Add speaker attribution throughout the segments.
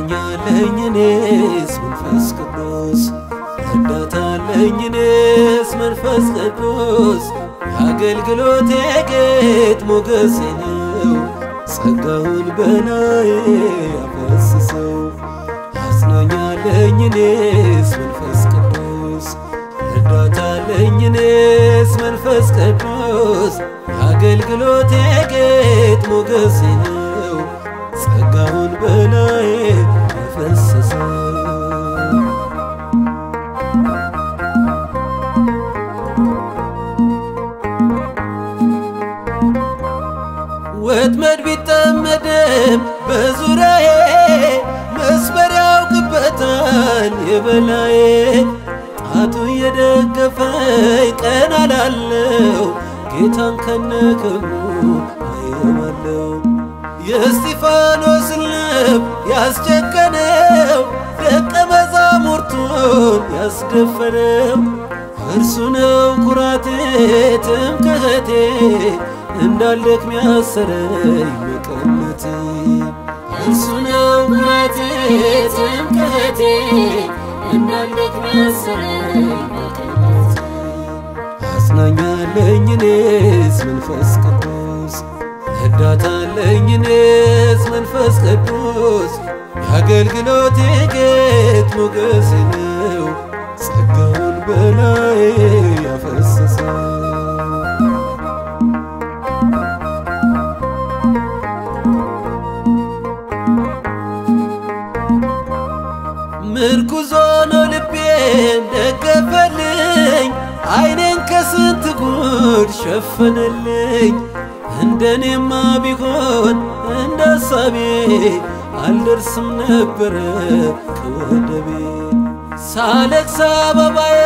Speaker 1: አጽናኛለኝ እኔስ መንፈስ ቅዱስ ረዳታለኝ እኔስ መንፈስ ቅዱስ የአገልግሎቴ ጌጥ ሞገሴ ነው ጸጋውን በላዬ ያፈስሰው አጽናኛለኝ እኔስ መንፈስ ቅዱስ ረዳታለኝ እኔስ መንፈስ ቅዱስ የአገልግሎቴ ጌጥ ሞገሴ ነው ጸጋውን በላዬ ያፈሰሰው ወጥመድ ቢጠመድም በዙሪያዬ መስመር ያውቅበታል የበላዬ ጣቱ የደገፈኝ ቀን አላለው ጌታን ከነክብሩ አየዋለው የእስጢፋኖስን ልብ ያስጨከነው ደቀ መዛሙርቱን ያስደፈረው እርሱ ነው ኩራቴ ትምክህቴ እንዳልደክም ያሰረኝ መቀነቴ
Speaker 2: እርሱ ነው ኩራቴ ትምክህቴ እንዳልደክም ያሰረኝ መቀነቴ
Speaker 1: አጽናኛለኝ እኔስ መንፈስ ቅዱስ ረዳታለኝ እኔስ መንፈስ ቅዱስ የአገልግሎቴ ጌጥ ሞገሴ ነው ጸጋውን በላዬ ያፈሰሰው ምርኩዞ ነው ልቤን ደገፈልኝ አይኔን ከስንት ጉድ ሸፈነልኝ እንደኔማ ቢሆን እንደ ሐሳቤ አልደርስም ነበረ ከወደቤ ሳለቅስ አበባዬ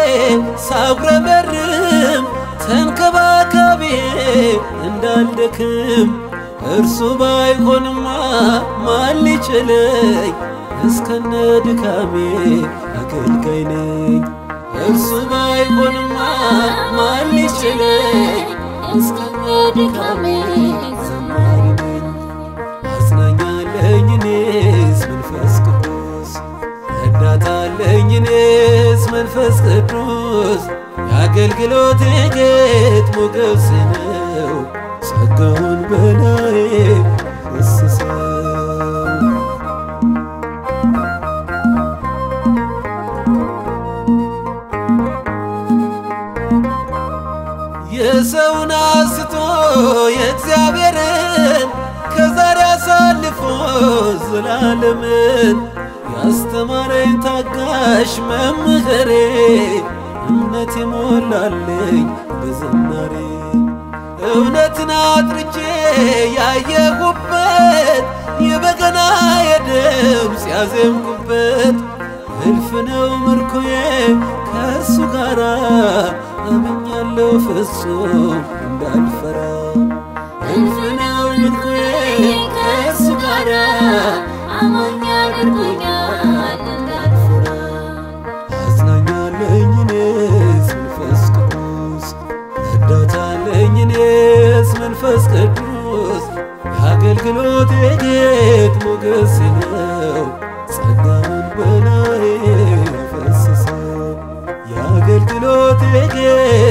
Speaker 1: ሳጉረመርም ተንከባካቤ እንዳልደክም እርሱ ባይሆንማ ማን ሊችለኝ እስከነ ድካሜ አገልጋይ ነኝ እርሱ ባይሆንማ ማን ሊችለኝ
Speaker 2: እስከነ ድካሜ
Speaker 1: ዘማሪ ነኝ አጽናኛለኝ እኔስ መንፈስ ቅዱስ ረዳታለኝ እኔስ መንፈስ ቅዱስ የአገልግሎቴ ጌጥ ሞገሴ ነው ጸጋውን በላዬ ፈሰሰው የሰውን አስቶ የእግዚአብሔርን ከዛሬ አሳልፎ ዘላለምን ያስተማረኝ ታጋሽ መምህሬ እምነት የሞላለኝ በዝናሬ እውነትን አጥርቼ ያየሁበት የበገና የድምፅ ያዜምኩበት እልፍ ነው ምርኮዬ ከእሱ ጋራ አምኛለሁ ፍጹም እንዳልፈራ
Speaker 2: እልፍ ነው ልኩዬ ከእሱ ጋራ አማኝ አድርጎኛል እንዳልፈራ
Speaker 1: አጽናኛለኝ እኔስ መንፈስ ቅዱስ ረዳታለኝ እኔስ መንፈስ ቅዱስ የአገልግሎቴ ጌጥ ሞገሴ ነው ጸጋውን በላዬ ያፈሰሰው የአገልግሎቴ ጌጥ